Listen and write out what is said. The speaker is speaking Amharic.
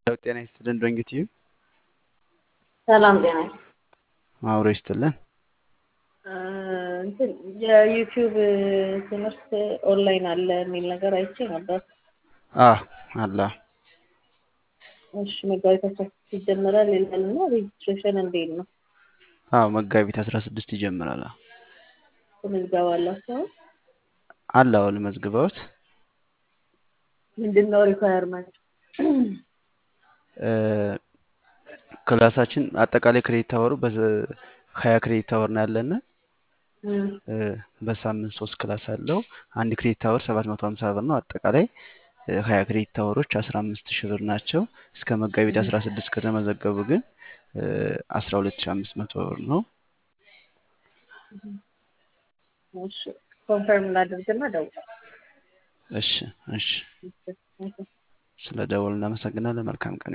ያው ጤና ይስጥልን ዶንጌት ዩ ሰላም ጤና አብሮ ይስጥልን። እንትን የዩቲዩብ ትምህርት ኦንላይን አለ የሚል ነገር አይቼ ነበር። አ አላ እሺ መጋቢት አስራ ስድስት ይጀምራል ይላል እና ሬጅስትሬሽን እንዴት ነው? አዎ መጋቢት አስራ ስድስት ይጀምራል። ምዝገባ አላቸው? አለ አዎ ለመዝግበውት ምንድን ነው ሪኳየርመንት? ክላሳችን አጠቃላይ ክሬዲት ታወሩ በሀያ ክሬዲት ታወር ነው ያለን። በሳምንት ሶስት ክላስ አለው። አንድ ክሬዲት ታወር ሰባት መቶ ሀምሳ ብር ነው። አጠቃላይ ሀያ ክሬዲት ታወሮች አስራ አምስት ሺህ ብር ናቸው። እስከ መጋቢት አስራ ስድስት ከተመዘገቡ ግን አስራ ሁለት ሺህ አምስት መቶ ብር ነው። ኮንፈርም ላድርግና ደውል። እሺ እሺ። ስለ ደወል እናመሰግናለን። መልካም ቀን